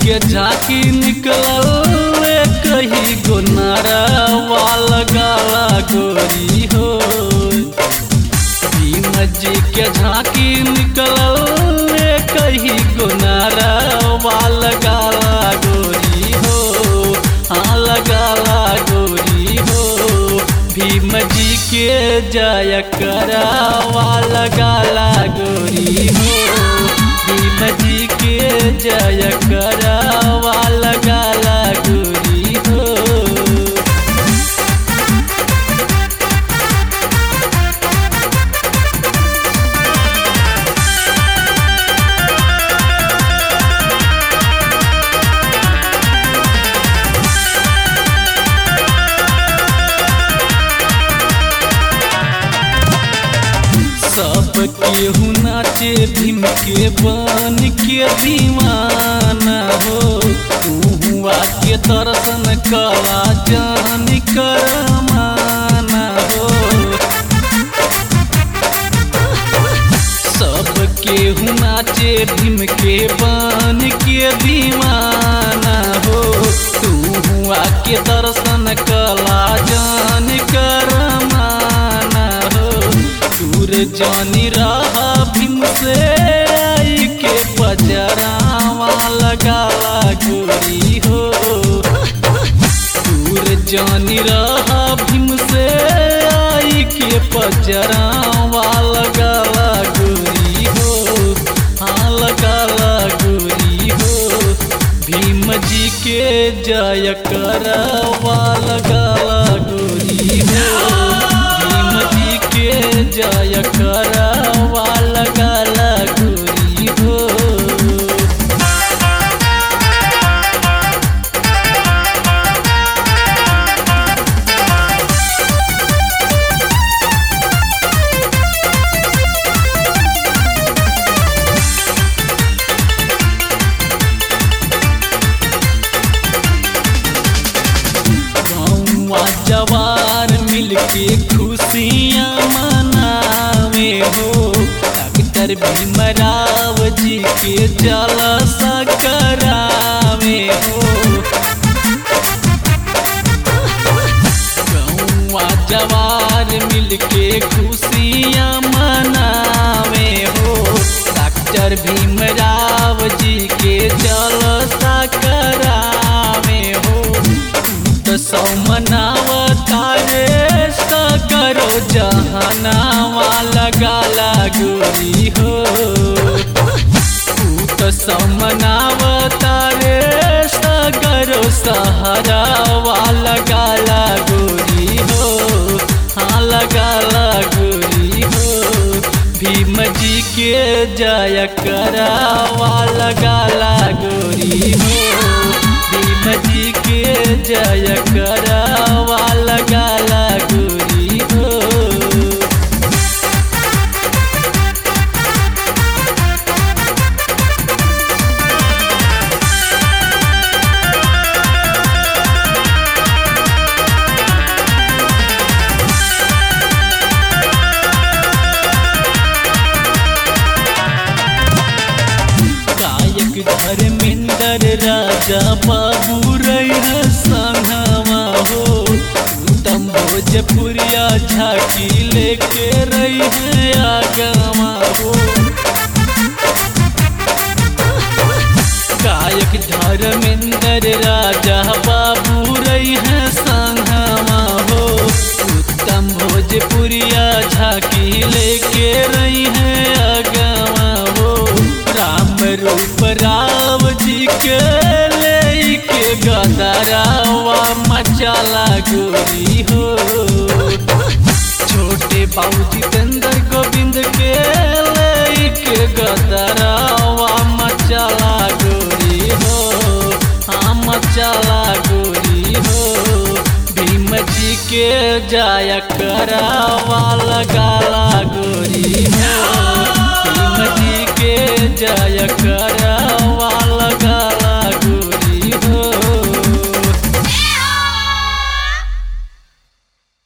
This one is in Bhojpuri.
के झांकी निकलल कही गोनारा वाल गाला गोरी हो भीम जी के झांकी निकलल कही गोनारा वाल गाला गोरी हो हाँ लगाला गोरी हो भीम जी के जय करावा लगाला गोरी हो भीम जी के जय करावा लगाला गोरी हो सब केहू नाचे भीम के बन के दीवाना हो तू के दर्शन कला जान करमाना हो सब केहू नाचे भीम के बन के दीवाना हो तू के दर्शन कला जान करमाना हो दूर जानी रहा भीम से आई के पजरावा लगाला गोरी हो दूर जानी रहा भीम से आई के पजरावा लगाला गोरी हो हाँ लगाला गोरी हो भीम जी के जय करवा लगाला गोरी हो भीम जी के जय करवा लगाला गोरी हो गौवा जवार मिलके खुशियाँ मनावे हो डॉक्टर भीमराव जी के जलसा करावे हो गौवा जवार मिलके खुशियाँ मनावे हो डॉक्टर भीमराव जी के जलसा करावे हो तो सौ मनावता रे करो जहनावा लगाला गोरी हो तू तो सौ मनावता रे करो सहारावा लगाला गोरी हो हाँ लगाला गोरी हो भीम जी के जय करावा लगाला गोरी हो भीम जी के जय करावा लगाला गोरी हो गायक धर्मेंद्र राजा बाबू रह संगवा हो उत्तम भोजपुरिया झाकी लेके रही है आगवा हो गायक धर्मेंद्र राजा बाबू रही है संगवा हो उत्तम भोजपुरिया झाकी लेके रही है आगवा हो राम रूप राव जी के ले के गदरावा मचाला गोरी हो छोटे बाबू जितेंद्र गोविंद के ले के गदरावा मचाला गोरी हो हाँ मचाला गोरी हो भीम जी के जाया करावा लगाला गोरी हो भीम जी के जय कर